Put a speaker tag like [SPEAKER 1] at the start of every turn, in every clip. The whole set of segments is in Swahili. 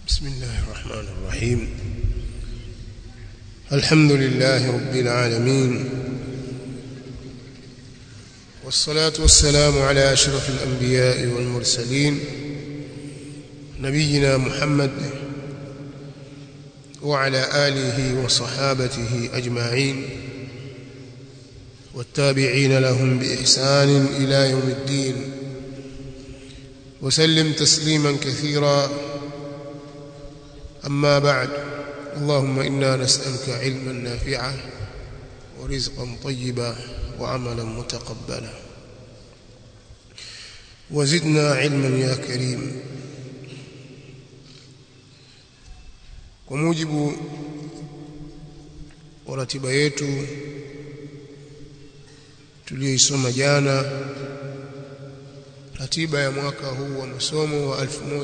[SPEAKER 1] بسم الله الرحمن الرحيم الحمد لله رب العالمين والصلاة والسلام على أشرف الأنبياء والمرسلين نبينا محمد وعلى آله وصحابته أجمعين والتابعين لهم بإحسان إلى يوم الدين وسلم تسليما كثيرا أما بعد اللهم إنا نسألك علما نافعا ورزقا طيبا وعملا متقبلا وزدنا علما يا كريم وموجب ورatiba yetu tuliyoisoma jana ratiba ya mwaka huu wa masomo wa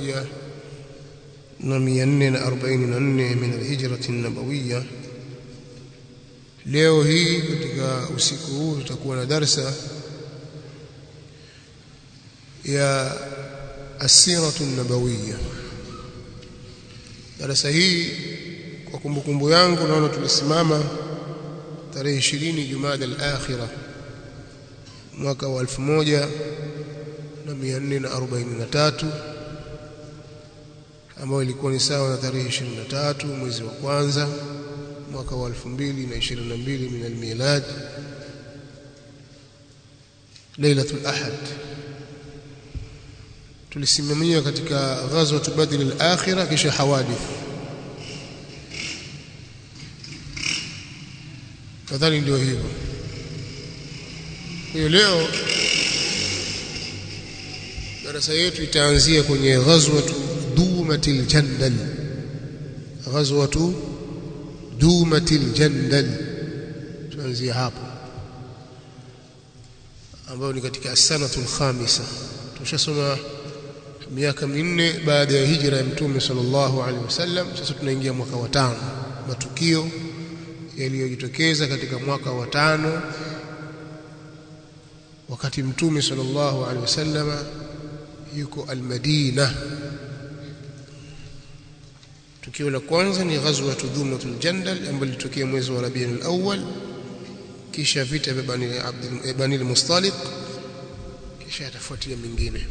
[SPEAKER 1] 1444 min alhijrati an-nabawiyya leo hii katika usiku huu tutakuwa na darsa ya asiratu an-nabawiyya darasa hii kwa kumbukumbu yangu naona tulisimama tarehe 20 Jumada al-akhirah mwaka wa 1443 ambayo ilikuwa ni sawa na tarehe 23 mwezi wa kwanza mwaka wa 2022 min al-milad lailatul ahad tulisimamia katika ghazwat badr al-akhirah kisha hawadith kadhani ndio hivyo kwa hiyo leo darasa yetu itaanzia kwenye ghazwatu dumatil jandal ghazwatu dumatil jandal tuanzia hapo ambayo ni katika sanatu khamisa tushasoma miaka minne baada ya hijra ya mtume sallallahu alaihi wasallam sasa tunaingia mwaka wa tano matukio yaliyojitokeza katika mwaka wa tano wakati mtume sallallahu alaihi wasallam yuko al-Madina tukio la kwanza ni ghazwa tudhumatul jandal ambalo lilitokea mwezi wa Rabiul Awwal kisha vita vya Bani Abd Bani al-Mustaliq kisha yatafuatia mingine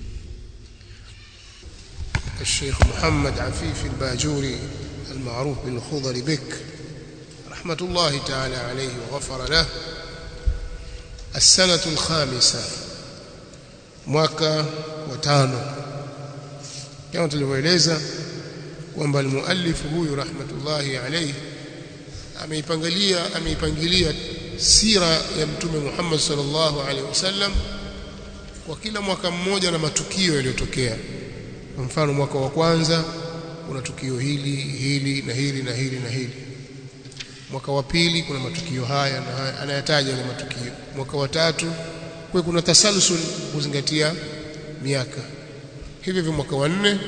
[SPEAKER 1] الشيخ محمد عفيف الباجوري المعروف بالخضر بك رحمة الله تعالى عليه وغفر له السنة الخامسة mwaka wa tano kama tulivyoeleza kwamba almuallif huyu rahmatullahi alayhi ameipangilia ameipangilia sira ya mtume Muhammad sallallahu alaihi wasallam kwa kila mwaka mmoja na matukio yaliyotokea kwa mfano mwaka wa kwanza kuna tukio hili hili na hili na hili na hili mwaka wa pili kuna matukio haya na haya anayataja yale matukio mwaka wa tatu kwa kuna tasalsul kuzingatia miaka hivyo hivyo mwaka wa nne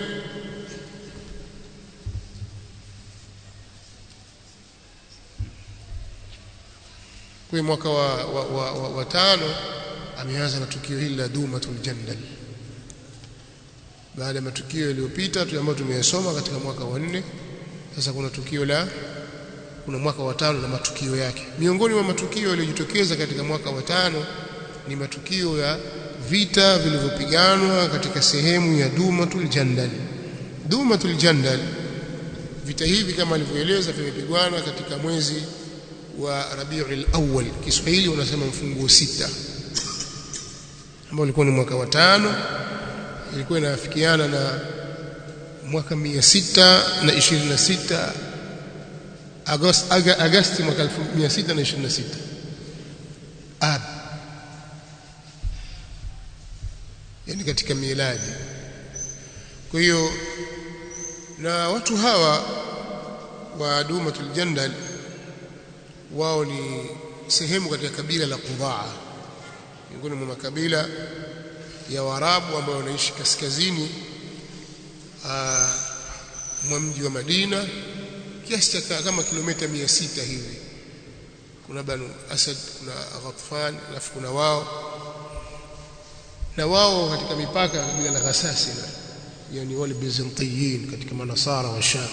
[SPEAKER 1] kwa mwaka wa, wa, wa, wa, wa tano ameanza na tukio hili la Dumatul Jandal baada ya matukio yaliyopita ambayo tumeyasoma katika mwaka wa nne sasa kuna tukio la kuna mwaka wa tano na matukio yake miongoni mwa matukio yaliyojitokeza katika mwaka wa tano ni matukio ya vita vilivyopiganwa katika sehemu ya Dumatul Jandal Dumatul Jandal vita hivi kama alivyoeleza vimepigwana katika mwezi wa Rabiul Awwal Kiswahili unasema mfunguo sita ambao ulikuwa ni mwaka wa tano ilikuwa inafikiana na mwaka 626 Agosti Agosti mwaka 1626 Ab yani katika miladi kwa hiyo na watu hawa wa Dumatul Jandal wao ni sehemu katika kabila la Qudaa miongoni mwa makabila ya Waarabu ambao wanaishi kaskazini mwa mji wa Madina kiasi cha kama kilomita 600 hivi kuna Banu Asad kuna Ghatfan alafu kuna wao na wao katika mipaka ya kabila la Ghasasina yani wale bizantiyin katika manasara wa Sham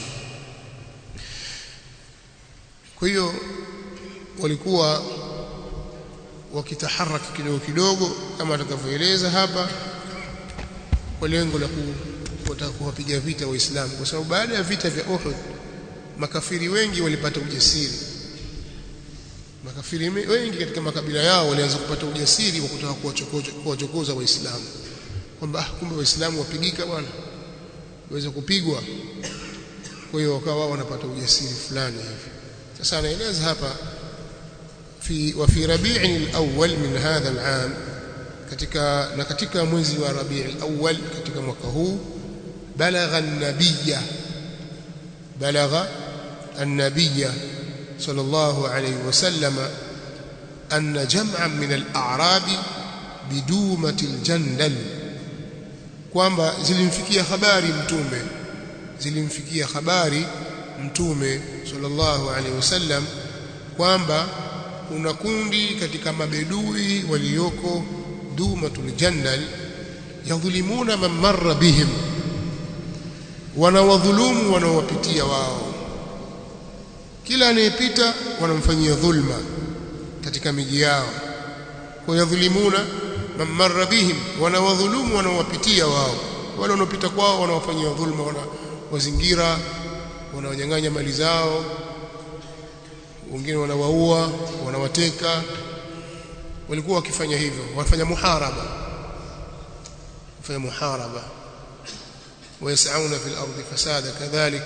[SPEAKER 1] kwa hiyo walikuwa wakitaharaki kidogo kidogo kama atakavyoeleza hapa kwa lengo la kutaka kuwapiga vita waislamu kwa sababu baada ya vita vya Uhud makafiri wengi walipata ujasiri makafiri wengi katika makabila yao walianza kupata ujasiri wa kutaka kuwachokoza waislamu kwamba ah, kumbe waislamu wapigika bwana waweza kupigwa kwa hiyo wakawa wao wanapata ujasiri fulani hivi sasa anaeleza hapa fi wa fi rabi'in al-awwal min hadha al-aam katika na katika mwezi wa rabi' al-awwal katika mwaka huu balagha an-nabiyya balagha an-nabiyya sallallahu alayhi wasallam anna jam'an min al-a'rabi bidumati al-jandal kwamba zilimfikia habari mtume zilimfikia habari mtume sallallahu alaihi wasallam kwamba kuna kundi katika mabedui walioko dumatul jandal yadhulimuna man marra bihim wanawadhulumu wanaowapitia wao kila anayepita wanamfanyia dhulma katika miji yao kwa yadhulimuna man marra bihim wanawadhulumu wanaowapitia wao wale wanaopita kwao wanawafanyia dhulma wanawazingira wanawanyang'anya mali zao wengine wanawaua wanawateka walikuwa wakifanya hivyo wanafanya muharaba wafanya muharaba wayasauna fil ardi fasada kadhalik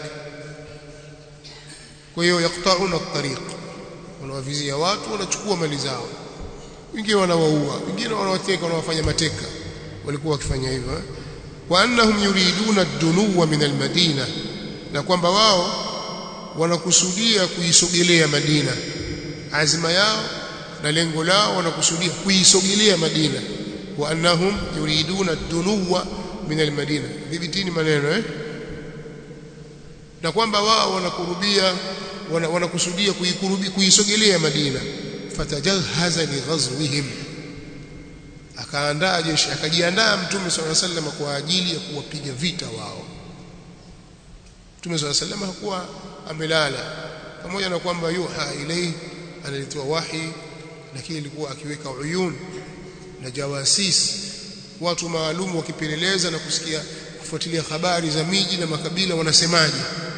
[SPEAKER 1] kwa hiyo yaqta'una at-tariq wanawavizia watu wanachukua mali zao wengine wanawaua wengine wanawateka wanawafanya mateka walikuwa wakifanya hivyo wa annahum yuriduna ad-dunuwa min al-madina na kwamba wao wanakusudia kuisogelea Madina azma yao na lengo lao wanakusudia kuisogelea Madina wa annahum yuriduna ad-dunuwa min al-madina dhibitini maneno eh na kwamba wao wanakurubia wanakusudia kuikurubi kuisogelea Madina fatajahaza li ghazwihim akaandaa jeshi akajiandaa mtume swalla sallam kwa ajili ya kuwapiga vita wao mtume swalla sallam hakuwa amelala pamoja na kwamba yuha ilai analitoa wahi lakini ilikuwa akiweka uyun na jawasis watu maalum wakipeleleza na kusikia kufuatilia habari za miji na makabila wanasemaje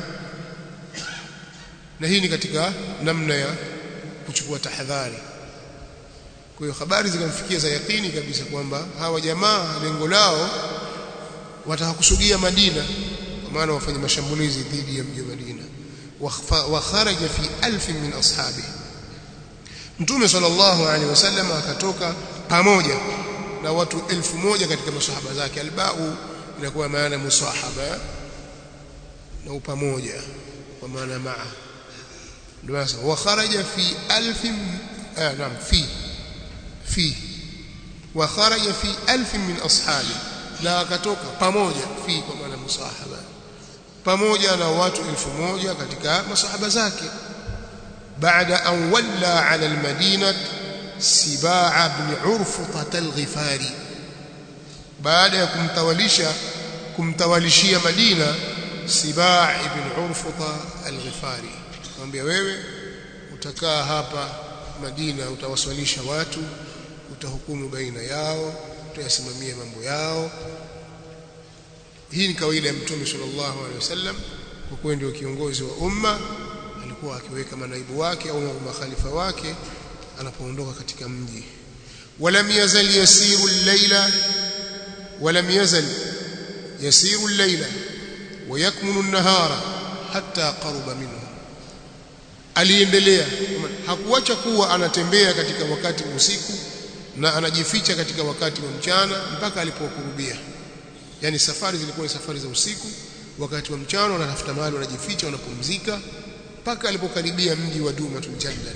[SPEAKER 1] na hii ni katika namna ya kuchukua tahadhari kwa hiyo habari zikamfikia za yakini kabisa kwamba hawa jamaa lengo lao watakusudia Madina kwa maana wafanye mashambulizi dhidi ya mji wa Madina wa kharaja fi alf min ashabi Mtume sallallahu alaihi wasallam akatoka pamoja na watu elfu moja katika masahaba zake albau inakuwa maana musahaba na upamoja kwa maana maa ndio sasa wa kharaja fi alf ah naam fi fi wa kharaja fi alf min ashabi na akatoka pamoja fi kwa maana musahaba pamoja na watu elfu moja katika masahaba zake baada an walla ala almadinah sibaa ibn urfuta al-ghifari baada ya kumtawalisha kumtawalishia Madina Sibaa ibn Urfuta al-Ghifari mwambia wewe utakaa hapa Madina utawaswalisha watu utahukumu baina yao utayasimamia mambo yao hii ni kawaida ya Mtume sallallahu alaihi wasallam kwa kuwa ndio kiongozi wa umma alikuwa akiweka manaibu wake au makhalifa wake anapoondoka katika mji walam yazal yasiru al-laila walam yazal yasiru al-laila ويكمن النهار حتى قرب منه aliendelea hakuacha kuwa anatembea katika wakati wa usiku na anajificha katika wakati wa mchana mpaka alipokurubia yani safari zilikuwa ni safari za usiku wakati wa mchana wanatafuta mahali wanajificha wanapumzika mpaka alipokaribia mji wa Dumatul Jandal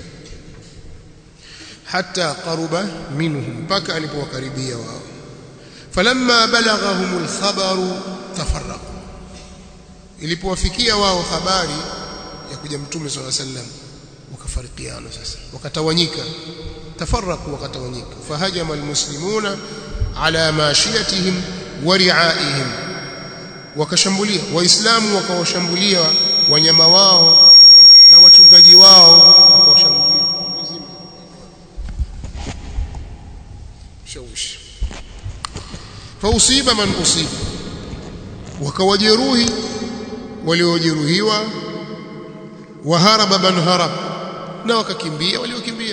[SPEAKER 1] hatta qaruba minhum mpaka alipowakaribia wao falamma balaghahumul khabaru tafarraqu ilipowafikia wao habari ya kuja mtume swalla sallam wakafarikiana sasa wakatawanyika tafarraqu wakatawanyika fahajama almuslimuna ala mashiyatihim wa ri'aihim wakashambulia waislamu wakawashambulia wanyama wao na wachungaji wao wakawashambulia shawishi fausiba man usiba wakawajeruhi waliojeruhiwa waharaba man harab na wakakimbia waliokimbia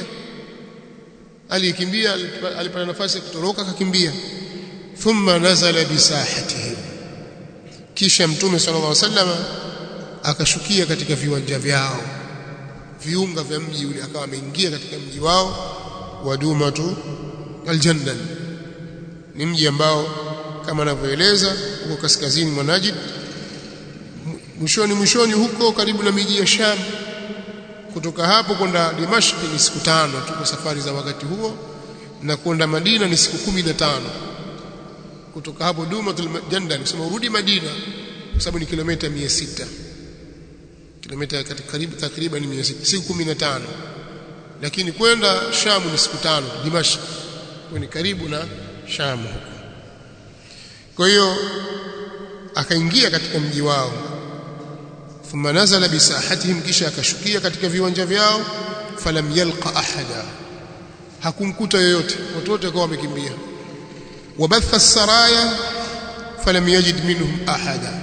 [SPEAKER 1] aliyekimbia alipata nafasi ya kutoroka akakimbia thumma nazala bisahatihim kisha mtume sallallahu alaihi wasallam akashukia katika viwanja vyao viunga vya mji ule akawa ameingia katika mji wao wa Dumatu aljanna ni mji ambao kama anavyoeleza huko kaskazini mwa Najd mwishoni mwishoni huko karibu na miji ya Sham kutoka hapo kwenda Dimashq ni siku tano tu kwa safari za wakati huo na kwenda Madina ni siku kumi na tano kutoka hapo Dumatul Jandal kusema urudi Madina kwa sababu ni kilomita 600 kilomita karibu takriban 600 siku 15 lakini kwenda Sham ni siku tano Dimashq ni karibu na Sham huko kwa hiyo akaingia katika mji wao thumma nazala bisahatihim kisha akashukia katika viwanja vyao falam yalqa ahada hakumkuta yoyote watu wote wakawa wamekimbia wabatha saraya falam yajid minhum ahada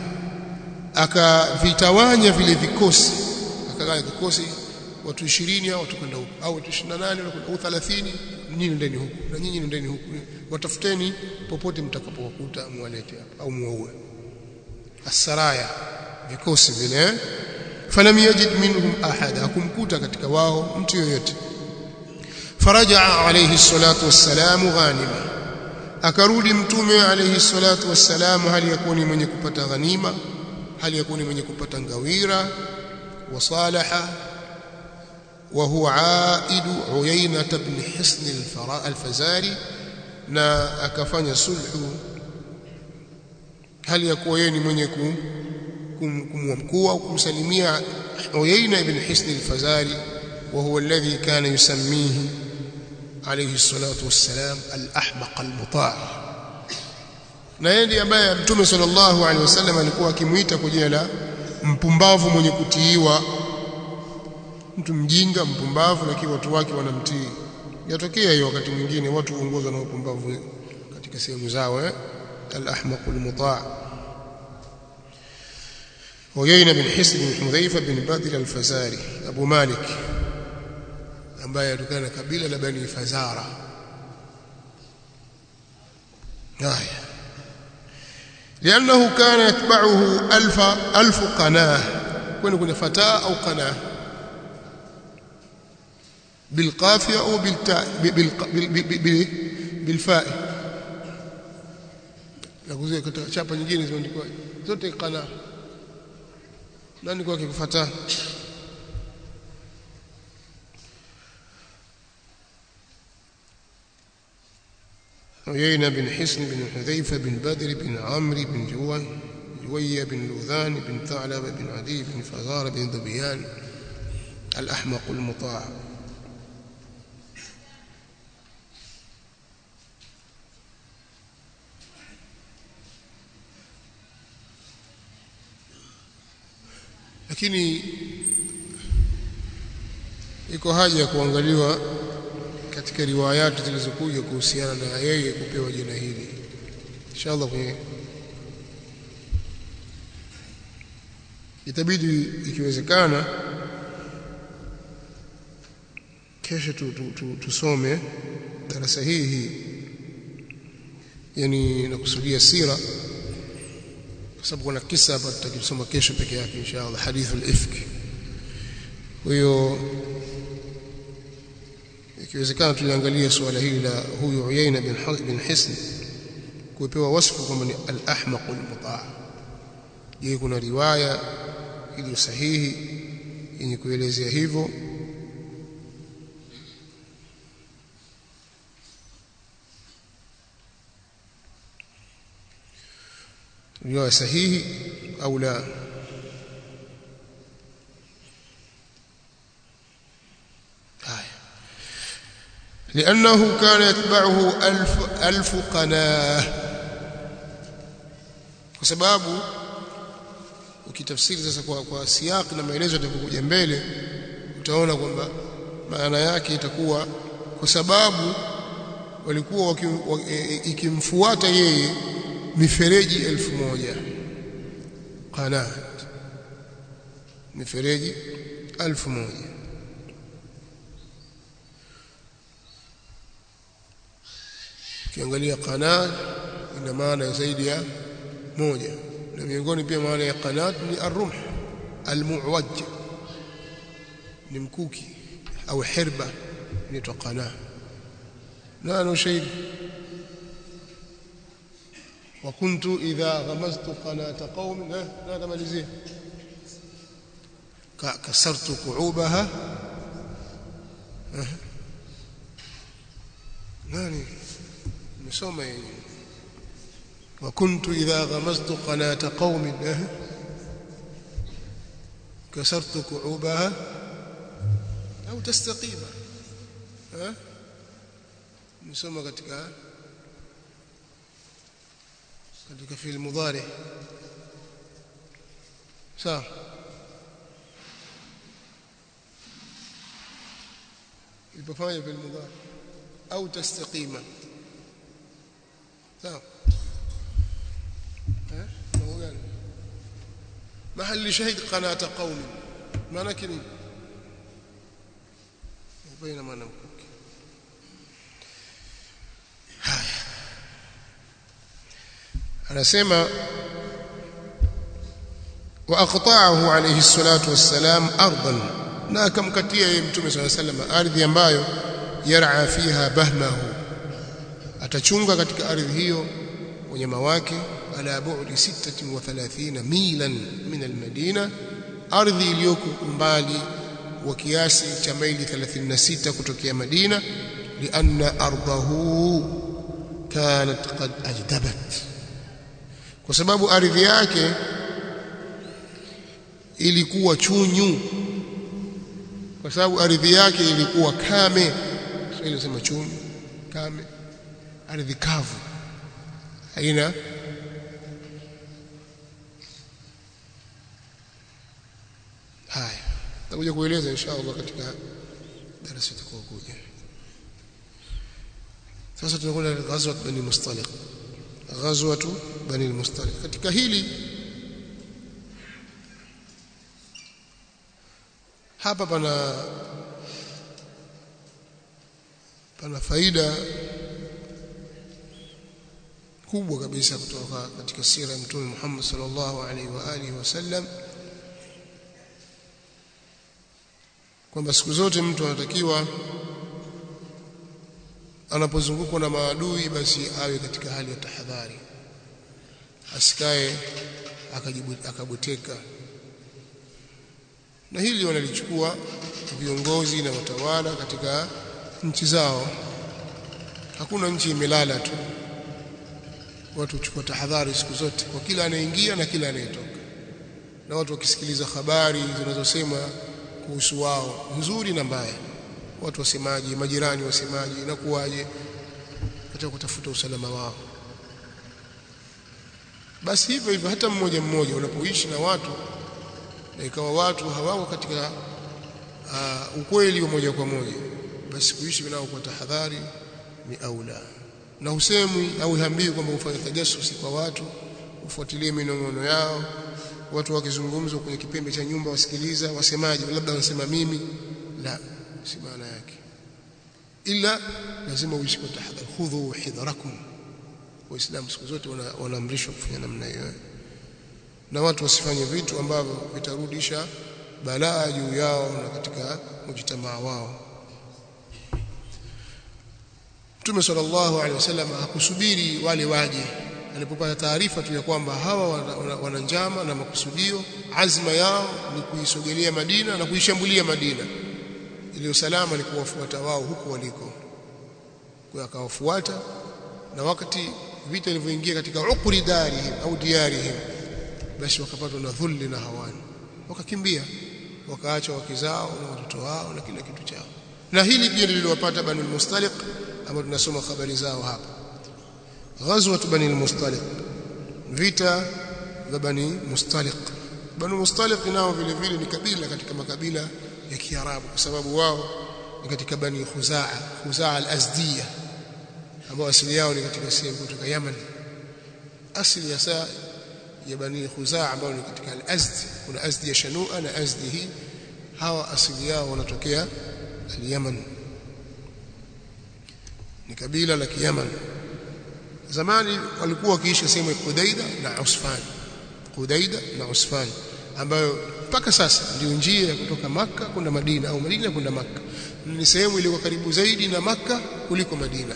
[SPEAKER 1] akavitawanya vile vikosi akagawa kikosi watu 20 au watu kwenda huko au watu 28 au 30 nyinyi ndeni huku na nyinyi ndeni huku watafuteni popote mtakapowakuta muwalete hapa au muwaue asaraya vikosi vile falam yajid minhum ahada akumkuta katika wao mtu yoyote فرجع عليه الصلاة والسلام غانما akarudi mtume alayhi salatu wassalam hali yakuni mwenye kupata ghanima hali yakuni mwenye kupata ngawira wasalaha wa huwa aid uyayna ibn hisn al-fazari na akafanya sulhu hali yakuwa yeye ni mwenye kumwamkua kumsalimia uyayna ibn hisn al-fazari وهو الذي كان يسميه عليه الصلاة والسلام الأحمق المطاع na yeye ndiye ambaye mtume sallallahu alaihi wasallam alikuwa akimuita kwa jina la mpumbavu mwenye kutiiwa mtu mjinga mpumbavu lakini watu wake wanamtii yatokea hiyo wakati mwingine watu huongozwa na upumbavu katika sehemu zao eh al-ahmaq al-muta' Uyayna bin Hisn bin Hudhaifa bin Badr al-Fazari Abu Malik ambaye atokana na kabila la Bani Fazara. Haya. لانه كان يتبعه ألف ألف قناه كون كنا فتاة أو قناه بالقافية أو بالتاء بالفاء nakuzia katika chapa nyingine zimeandikwa zote qana nani kwake kufuata عيينة بن حسن بن حذيفة بن بدر بن عمرو بن جوي جوية بن لوذان بن ثعلبة بن عدي بن فزار بن ذبيان الأحمق المطاع lakini iko haja ya kuangaliwa katika riwayati zilizokuja kuhusiana na yeye kupewa jina hili inshallah kwenye itabidi ikiwezekana kesho tu, tu, tu, tusome darasa hii hii yani nakusudia sira kwa sababu kuna kisa hapa tutakisoma kesho peke yake inshallah hadithul ifki kwa hiyo ikiwezekana tuliangalia suala hili la huyu Uyaina bin bin Hisn kupewa wasfu kwamba ni al-ahmaq al-muta' je kuna riwaya iliyo sahihi yenye kuelezea hivyo riwaya sahihi au la لأنه كان يتبعه ألف, ألف قناه وسباب ukitafsiri sasa kwa, kwa siyaki na maelezo yatakokuja mbele utaona kwamba maana yake itakuwa kwa sababu walikuwa waki, waki, e, ikimfuata yeye mifereji elfu moja qanaat mifereji elfu moja ukiangalia qanaat ina maana zaidi ya moja na miongoni pia maana ya qanaat ni arrumh almuwaj ni mkuki au hirba inaitwa qanaa na ana ushahidi وكنت إذا غمزت قناة قوم هذا مالزيه كسرت كعوبها nani nimesoma yenyewe وكنت إذا غمزت قناة قوم كسرت كعوبها أو تستقيم ها nimesoma katika katika fi'il mudhari sawa ilipofanya fi'il mudhari au tastaqima sawa eh gani mahali shahid qanata qaumi maana kini baina maana mkuki haya anasema wa aqta'ahu alayhi salatu wassalam ardan na akamkatia yeye mtume swalla sallam ardhi ambayo yar'a fiha bahmahu atachunga katika ardhi hiyo wanyama wake ala bu'di 36 milan min almadina ardhi iliyoko umbali wa kiasi cha maili 36 kutokea Madina lianna ardahu kanat qad ajdabat kwa sababu ardhi yake ilikuwa chunyu kwa sababu ardhi yake ilikuwa kame sio inasema chunyu kame ardhi kavu haina haya tutakuja kueleza inshallah katika darasa itakayokuja sasa tunakwenda ghazwat bani mustaliq ghazwatu bani mustaliq katika hili hapa pana pana faida kubwa kabisa kutoka katika sira ya mtume Muhammad sallallahu alaihi wa alihi wasallam kwamba siku zote mtu anatakiwa anapozungukwa na maadui basi awe katika hali ya tahadhari asikae akabuteka na hili wanalichukua viongozi na watawala katika nchi zao hakuna nchi imelala tu watu huchukua tahadhari siku zote kwa kila anayeingia na kila anayetoka na watu wakisikiliza habari zinazosema kuhusu wao nzuri na mbaya watu wasemaje majirani wasemaje na kuwaje katika kutafuta usalama wao basi hivyo hivyo hata mmoja mmoja unapoishi na watu na ikawa watu hawako katika uh, ukweli wa moja kwa moja basi kuishi nao kwa tahadhari ni aula na husemwi au hambii kwamba ufanye tajasusi kwa watu ufuatilie minong'ono yao watu wakizungumza kwenye kipembe cha nyumba wasikiliza wasemaje labda wanasema mimi la si maana yake ila lazima uishi kwa tahadhari khudhu hidharakum waislamu siku zote wanaamrishwa kufanya namna hiyo na watu wasifanye vitu ambavyo vitarudisha balaa juu yao na katika mujtamaa wao Mtume sallallahu alaihi wasallam hakusubiri wale waje alipopata taarifa tu ya kwamba hawa wana, wana, wana njama na makusudio azma yao ni kuisogelea Madina na kuishambulia Madina ili usalama ni kuwafuata wao huko waliko kwa akawafuata na wakati vita vilivyoingia katika ukuri darihim au diarihim basi wakapatwa na dhulli na hawani wakakimbia wakaacha wake zao na watoto wao na kila kitu chao na hili pia liliwapata Bani al-Mustaliq ambao tunasoma habari zao hapa ghazwat Bani al-Mustaliq vita vya Bani Mustaliq Banu Mustaliq nao vile vile ni kabila katika makabila ya Kiarabu kwa sababu wao ni katika Bani Khuzaa Khuzaa al-Azdiya ambao asili yao ni katika sehemu kutoka Yemen asili ya saa ya Bani Khuzaa ambao ni katika al-Azd kuna Azdi ya Shanua na Azdi hii hawa asili yao wanatokea al-Yemen ni kabila la Kiyaman zamani walikuwa wakiishi sehemu ya Kudaida na Usfan Kudaida na Usfan ambayo mpaka sasa ndio njia ya kutoka maka kwenda Madina au Madina kwenda maka ni sehemu iliyo karibu zaidi na maka kuliko Madina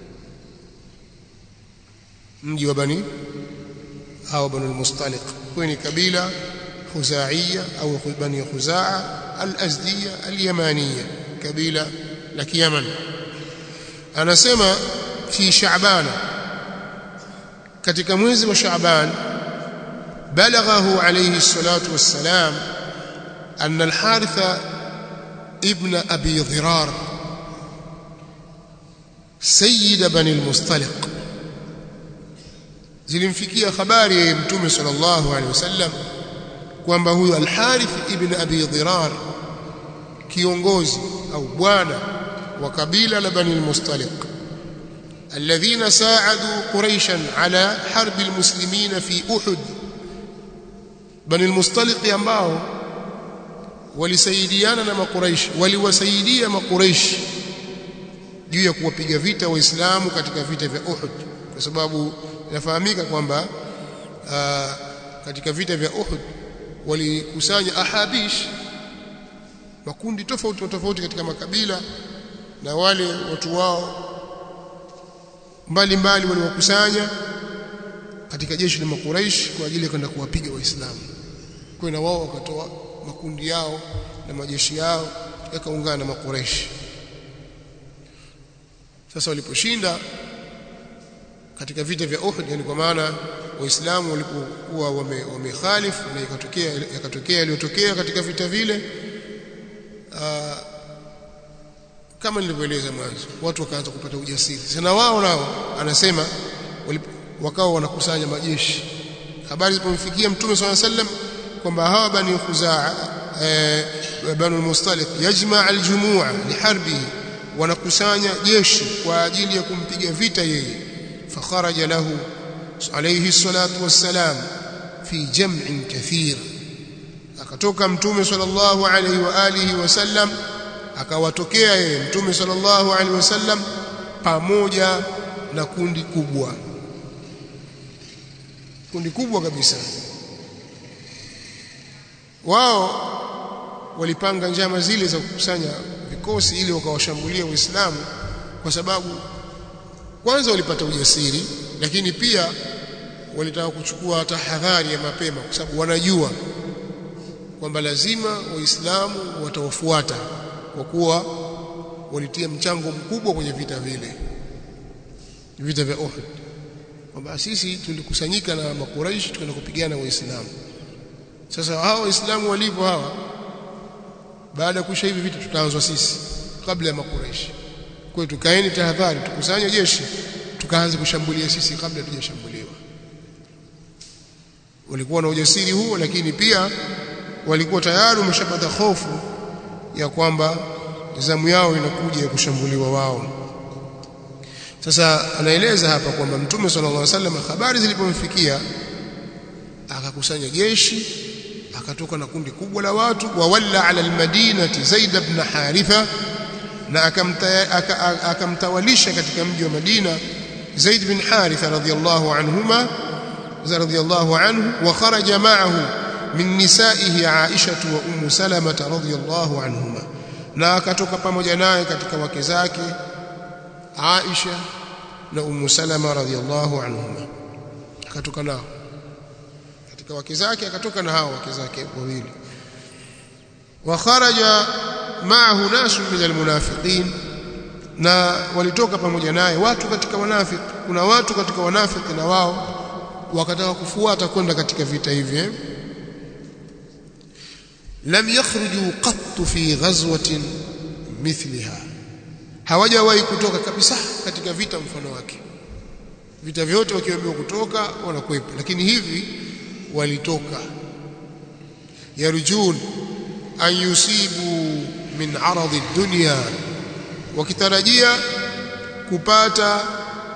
[SPEAKER 1] mji wa Bani au Banu al-Mustaliq kwa ni kabila Khuzaiya au Bani Khuzaa al-Azdiya al-Yamaniya kabila la Kiyaman anasema fi Shaaban katika mwezi wa Shaaban balaghahu alayhi salatu wassalam أن الحارث ابن أبي ضرار سيد بني المصطلق zilimfikia habari ya mtume sallallahu alaihi wasallam kwamba huyu al-Harith ibn Abi Dhirar kiongozi au bwana wa kabila la Bani al-Mustaliq alladhina saadu Quraishan ala harbi al-muslimina fi Uhud Bani al-Mustaliq ambao walisaidiana na makuraish waliwasaidia makuraish juu ya kuwapiga vita waislamu katika vita vya Uhud kwa sababu inafahamika kwamba katika vita vya Uhud walikusanya ahabish makundi tofauti tofauti katika makabila na wale watu wao mbalimbali waliwakusanya katika jeshi la makuraish kwa ajili ya kwenda kuwapiga waislamu kwa na wao wakatoa makundi yao na majeshi yao yakaungana na makuraishi sasa waliposhinda katika vita vya Uhud yani kwa maana waislamu walipokuwa wamekhalifu na ikatokea yakatokea yaliyotokea katika vita vile aa, kama nilivyoeleza mwanzo watu wakaanza kupata ujasiri sana wao nao anasema wakao wanakusanya majeshi habari zilipomfikia mtume swalla sallam kwamba hawa bani khuzaa banu mustaliq yajma aljumua liharbihi wanakusanya jeshi kwa ajili ya kumpiga vita yeye fakharaja lahu alayhi salatu wassalam fi jam'in kathir akatoka mtume sallallahu alayhi wa alihi wasallam akawatokea yeye mtume sallallahu alayhi wasallam pamoja na kundi kubwa kundi kubwa kabisa wao walipanga njama zile za kukusanya vikosi ili wakawashambulia waislamu kwa sababu kwanza walipata ujasiri lakini pia walitaka kuchukua tahadhari ya mapema kwa sababu wanajua kwamba lazima waislamu watawafuata kwa kuwa walitia mchango mkubwa kwenye vita vile vita vya Uhud kwamba sisi tulikusanyika na makuraishi tukaenda kupigana waislamu sasa hawa waislamu walivyo hawa baada ya kuisha hivi vitu tutaanzwa sisi kabla ya makuraishi kwa hiyo tukaeni tahadhari tukusanye jeshi tukaanze kushambulia sisi kabla tujashambuliwa walikuwa na ujasiri huo lakini pia walikuwa tayari wameshapata hofu ya kwamba zamu yao inakuja ya kushambuliwa wao sasa anaeleza hapa kwamba mtume sallallahu alaihi wasallam habari zilipomfikia akakusanya jeshi akatoka na kundi kubwa la watu wa walla ala almadinati Zaid ibn Haritha na akamtawalisha katika mji wa Madina Zaid bin Haritha radhiyallahu anhuma radhiyallahu anhu wa kharaja ma'ahu min nisaihi Aisha wa Ummu Salama radhiyallahu anhuma na akatoka pamoja naye katika wake zake Aisha na Ummu Salama radhiyallahu anhuma akatoka nao katika wake zake akatoka na hao wake zake wawili wa kharaja ma'ahu nasu min almunafiqin na walitoka pamoja naye watu katika wanafiki kuna watu katika wanafiki na wao wakataka kufuata kwenda katika vita hivi eh? lam yakhruju qattu fi ghazwatin mithliha hawajawahi kutoka kabisa katika vita mfano wake vita vyote wakiambiwa kutoka wanakwepa lakini hivi walitoka yarjun an yusibu min aradhi dunya wakitarajia kupata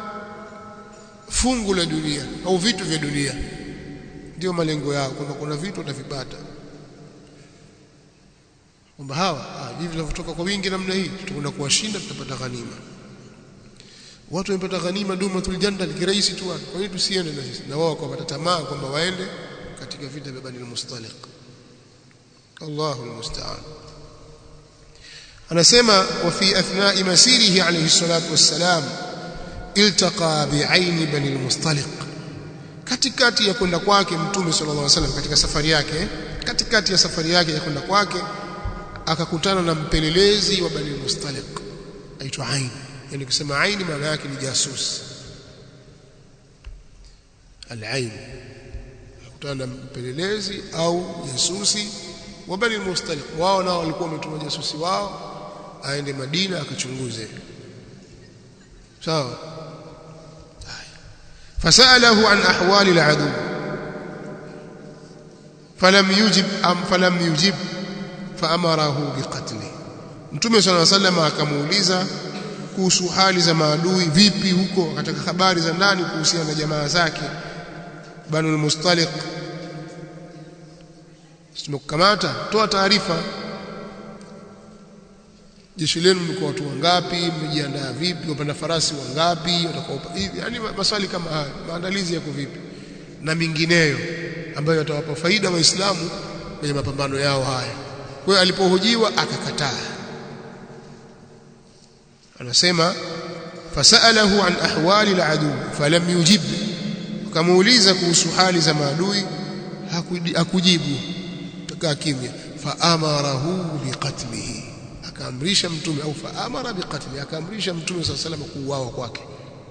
[SPEAKER 1] fungu la dunia au vitu vya dunia ndio malengo yao kwamba kuna vitu watavipata kwamba hawa ah, hivi vinavyotoka kwa wingi namna hii tutakwenda kuwashinda tutapata ghanima watu wamepata ghanima dumatul janna kirahisi tu kwa nini tusiende na sisi na wao wakapata tamaa kwamba waende katika vita vya Bani al-Mustaliq Allahu almusta'an anasema wa fi athna'i masirihi alayhi salatu wassalam iltaqa bi'aini Bani al-Mustaliq katikati ya kwenda kwake mtume sallallahu alaihi wasallam katika safari yake katikati ya safari yake ya kwenda kwake akakutana na mpelelezi wa Bani al-Mustaliq aitwa Ain yani kusema Ain maana yake ni jasus al-Ain akakutana na mpelelezi au jasusi wa Bani al-Mustaliq wao nao walikuwa wametuma jasusi wao aende Madina akachunguze sawa فسأله عن أحوال العدو فلم يجب أم فلم يجب فأمره بقتله Mtume صلى الله عليه وسلم akamuuliza kuhusu hali za maadui vipi huko katika habari za ndani kuhusiana na jamaa zake Banu al-Mustaliq tumekukamata toa taarifa jeshi lenu mko watu wangapi mmejiandaa vipi wapanda farasi wangapi watakao hivi yani maswali kama haya maandalizi yako vipi na mingineyo ambayo yatawapa faida waislamu kwenye mapambano yao haya kwa hiyo alipohojiwa akakataa anasema fasalahu an ahwali aladu falam yujib akamuuliza kuhusu hali za maadui hakujibu tukaa kimya faamarahu biqatlihi akaamrisha mtume au faamara biqatli akaamrisha mtume sallallahu alayhi wasallam kuuawa kwake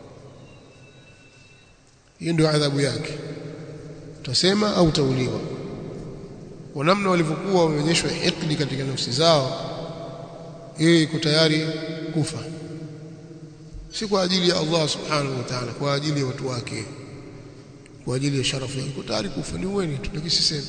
[SPEAKER 1] hiyo ndio adhabu yake tutasema au tauliwa kwa namna walivyokuwa wameonyeshwa hikdi katika nafsi zao yeye iko tayari kufa si kwa ajili ya Allah subhanahu wa ta'ala kwa ajili ya watu wake kwa ajili ya sharafu yake tayari kufa ni uweni tutakisisema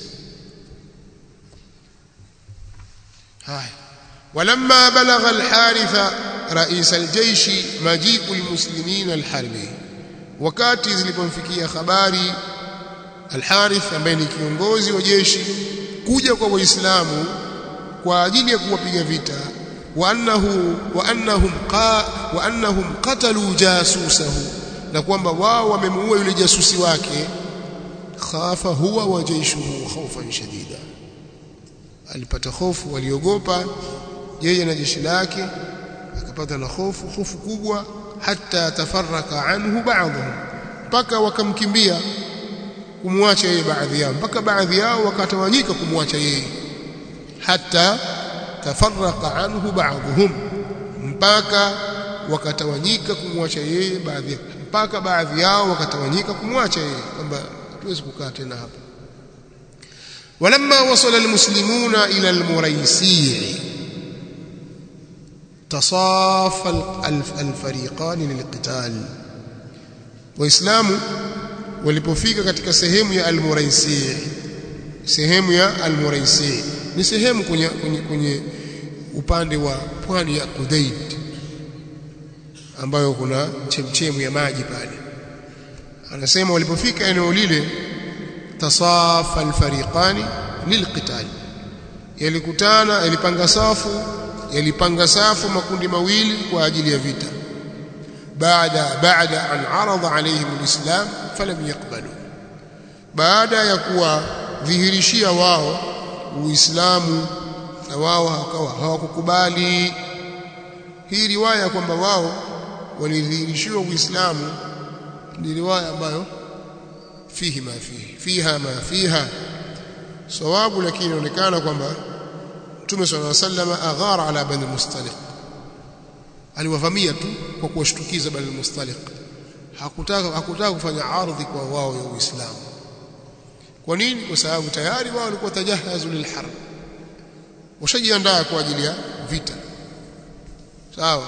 [SPEAKER 1] haya ولما بلغ الحارث رئيس الجيش مجيء المسلمين الحرب wakati zilipomfikia habari Al-Harith ambaye ni kiongozi wa jeshi kuja kwa Waislamu kwa ajili ya kuwapiga vita wa annahu wa annahum qa wa annahum qatalu jasusahu na kwamba wao wamemuua yule jasusi wake khafa huwa wa jaishuhu khawfan shadida alipata hofu waliogopa yeye na jeshi lake akapata na hofu hofu kubwa hata tafarraka anhu ba'dhum mpaka wakamkimbia kumwacha yeye baadhi yao mpaka baadhi yao wakatawanyika kumwacha yeye hata tafarraka anhu ba'dhum mpaka wakatawanyika kumwacha yeye baadhi yao mpaka baadhi yao wakatawanyika kumwacha yeye kwamba hatuwezi kukaa tena hapa ولما وصل المسلمون إلى المريسيع تصاف الفريقان للقتال waislamu walipofika katika sehemu ya al-Muraisi sehemu ya al-Muraisi ni sehemu kwenye, kwenye, kwenye upande wa pwani ya Qudayd ambayo kuna chemchemu ya maji pale anasema walipofika eneo lile tasafa al-fariqani lilqital yalikutana yalipanga safu yalipanga safu makundi mawili kwa ajili ya vita baada baada an arada alaihim alislam falam yaqbalu baada ya kuwa dhihirishia wao uislamu na wao hakawa hawakukubali hii riwaya kwamba wao walidhihirishiwa uislamu ni riwaya ambayo fihi ma fihi fiha ma fiha sawabu lakini inaonekana kwamba Mtume صلى الله عليه وسلم aghara ala bani mustaliq aliwavamia tu kwa kuwashtukiza bani mustaliq hakutaka hakutaka kufanya ardhi kwa wao ya Uislamu kwa nini kwa sababu tayari wao walikuwa tajahazu lilharb washajiandaa kwa ajili ya vita sawa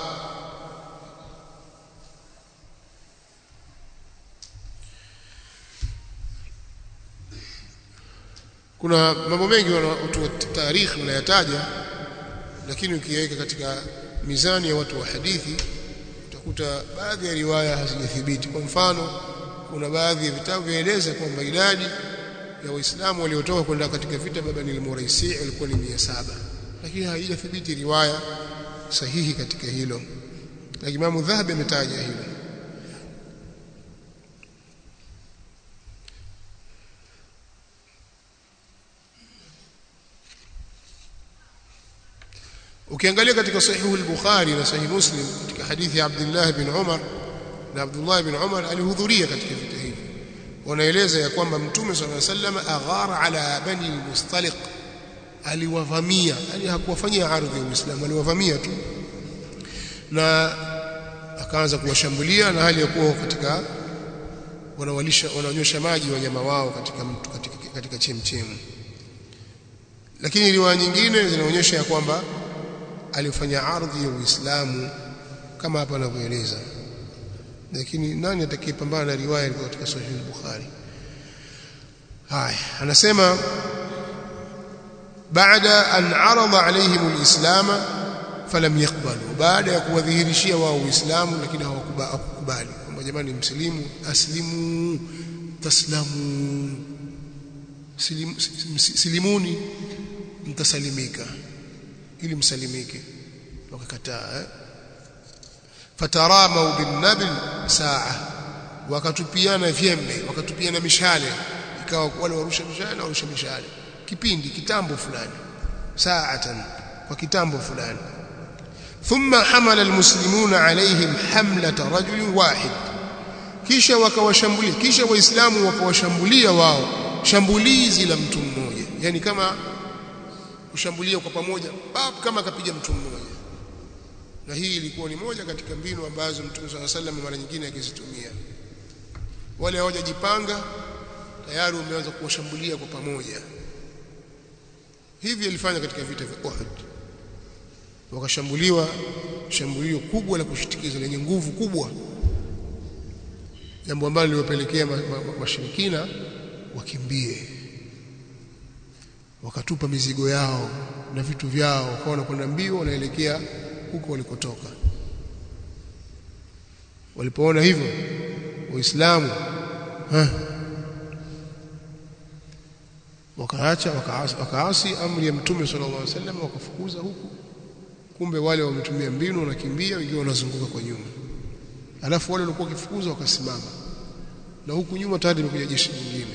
[SPEAKER 1] kuna mambo mengi watu wa tarikhi wanayataja lakini ukiweka katika mizani ya watu wa hadithi utakuta baadhi ya riwaya hazijathibiti kwa mfano kuna baadhi ya vitabu vyaeleza kwamba idadi ya waislamu waliotoka kwenda katika vita baba ni al-Muraisi walikuwa ni 700 lakini haijathibiti riwaya sahihi katika hilo na Imam Dhahabi ametaja hilo ukiangalia katika sahihu al-Bukhari na sahih Muslim katika hadithi ya Abdullah bin Umar na Abdullah bin Umar alihudhuria katika vita hivi wanaeleza ya kwamba mtume sallallahu alaihi wasallam aghara ala bani al-Mustaliq aliwavamia yani hakuwafanyia ardhi ya Uislamu aliwavamia tu na akaanza kuwashambulia na hali ya kuwa katika wanawalisha wananyosha maji wanyama wao katika mtu katika, katika chemchemu lakini riwaya nyingine zinaonyesha ya kwamba alifanya ardhi ya Uislamu kama hapa anavyoeleza lakini nani atakayepambana na riwaya ilikuwa katika sahih al-Bukhari haya anasema baada an arada alaihim al-islam falam yaqbalu baada ya kuwadhihirishia wao uislamu lakini hawakubali kwamba jamani mslimu aslimu taslamu Silim, silimuni mtasalimika ili msalimike wakakataa eh? fataramau binnabil saa wakatupiana vyembe wakatupiana mishale ikawa wale warusha mishale na warusha mishale kipindi kitambo fulani saatan kwa kitambo fulani thumma hamala almuslimuna alaihim hamlata rajulin wahid kisha wakawashambulia kisha waislamu wakawashambulia wao shambulizi la mtu mmoja yani kama kushambulia kwa pamoja bab kama akapiga mtu mmoja na hii ilikuwa ni moja katika mbinu ambazo Mtume صلى الله عليه mara nyingine akizitumia wale hawajajipanga tayari umeanza kuwashambulia kwa pamoja hivi alifanya katika vita vya Uhud wakashambuliwa shambulio kubwa la kushitikiza lenye nguvu kubwa jambo ambalo liliwapelekea washirikina ma, ma, wakimbie wakatupa mizigo yao na vitu vyao wakawa wanakwenda mbio wanaelekea huko walikotoka walipoona hivyo waislamu wakaacha wakaasi, wakaasi amri ya mtume sallallahu alaihi wasallam wakafukuza huku kumbe wale wametumia mbinu wanakimbia wengine wanazunguka kwa nyuma alafu wale walikuwa wakifukuza wakasimama na huku nyuma tayari imekuja jeshi lingine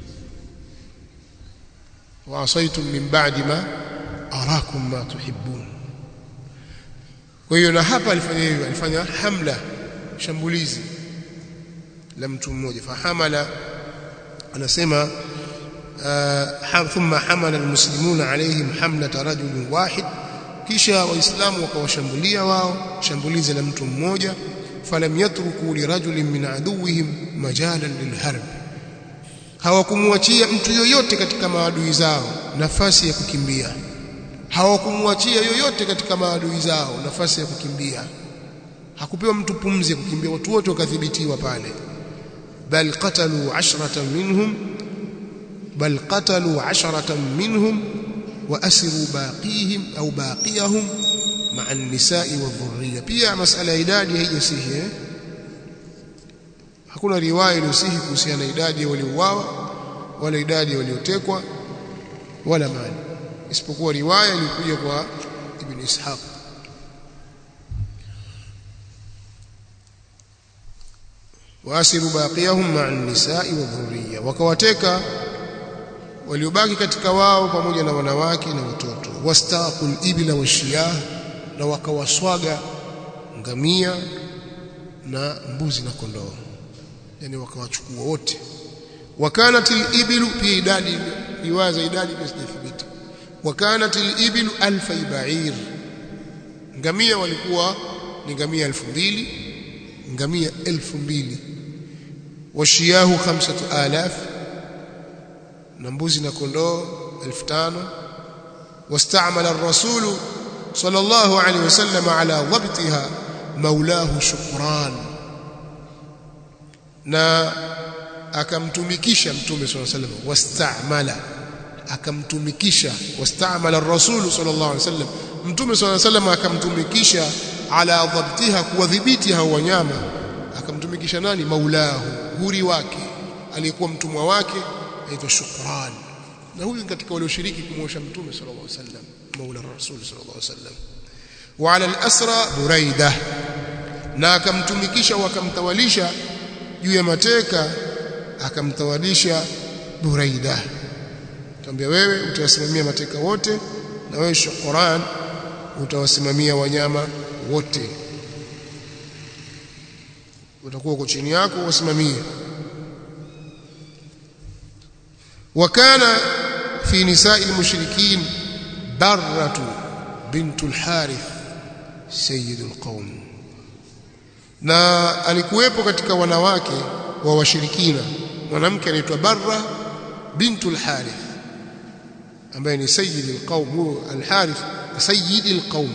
[SPEAKER 1] waasaitum min ba'di ma arakum ma tuhibbun kwa hiyo na hapa alifanya hivyo alifanya hamla shambulizi la mtu mmoja fahamala anasema uh, thumma hamala almuslimuna alaihim hamlata rajulin wahid kisha waislamu wakawashambulia wao shambulizi la mtu mmoja falam yatruku lirajulin min aduwihim majalan lilharb hawakumwachia mtu yoyote katika maadui zao nafasi ya kukimbia hawakumwachia yoyote katika maadui zao nafasi ya kukimbia hakupewa mtu pumzi ya kukimbia watu wote wakadhibitiwa pale bal qatalu ashratan minhum bal qatalu asharatan minhum wa asiru baqihim au baqiyahum ma'a an-nisa'i wadh-dhurriyya pia masala ya idadi haijasihi eh? hakuna riwaya iliyosihi kuhusiana na idadi ya waliouawa wala idadi ya waliotekwa wala mali isipokuwa riwaya ilikuja kwa ibn Ishaq waasiru baqiyahum ma'a an-nisa'i wadh-dhurriyya wakawateka waliobaki katika wao pamoja na wanawake na watoto wastaqul ibla washiyah na wakawaswaga ngamia na mbuzi na kondoo yani wakawachukua wote wakanatil ibilu pia idadi riwaya za idadi pia sijathibiti wakanatil ibilu alfa ba'ir ngamia walikuwa ni ngamia elfu mbili ngamia elfu mbili washiyahu khamsatu alaf na mbuzi na kondoo elfu tano wastamala ar-rasul sallallahu alayhi wasallam ala dhabtiha maulahu shukran na akamtumikisha mtume sallallahu alayhi wasallam wastamala akamtumikisha wastamala ar-rasul sallallahu alaihi wasallam mtume sallallahu alaihi wasallam akamtumikisha ala dhabtiha kuwadhibiti hao wanyama akamtumikisha nani maulahu huri wake aliyekuwa mtumwa wake aitwa shukran na huyu katika walioshiriki kumwosha mtume sallallahu alaihi wasallam maula rasul sallallahu alaihi wasallam wa ala al-asra buraida na akamtumikisha wakamtawalisha juu ya mateka akamtawalisha buraida tambia wewe utawasimamia mateka wote na wewe shukran utawasimamia wanyama wote utakuwa uko chini yako wasimamie وكان في نساء المشركين برة بنت الحارث سيد القوم na alikuwepo katika wanawake wa washirikina mwanamke anaitwa Barra bintul Harith ambaye ni sayyid alqaum huyo al-Harith sayyid alqaum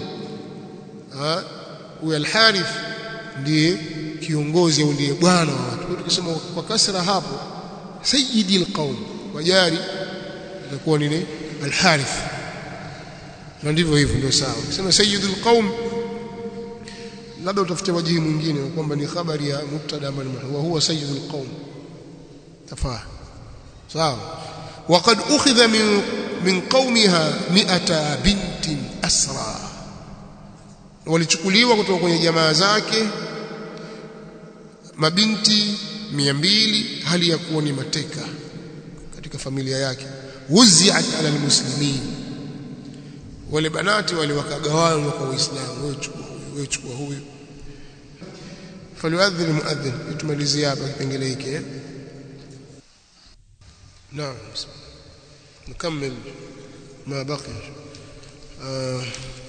[SPEAKER 1] huyo al-Harith ndiye kiongozi au ndiye bwana wa watu tukisema kwa kasra hapo sayyid alqaum wajari itakuwa nini al-Harith na ndivyo hivyo ndio sawa sema sayyidul qaum labda utafute wajihi mwingine kwamba ni habari ya mubtada ambao wa huwa sayyidul qaum tafaa sawa وقد أخذ من من قومها 100 بنت أسرى walichukuliwa kutoka kwenye jamaa zake mabinti 200 hali ya kuwa ni mateka katika familia yake wuziat ala almuslimin wale banati wale wakagawana kwa waislamu wewe chukua huyu wewe chukua huyu faliadhini muadhin tumalizie hapa kipengele hiki eh naam نكمل ما بقي آه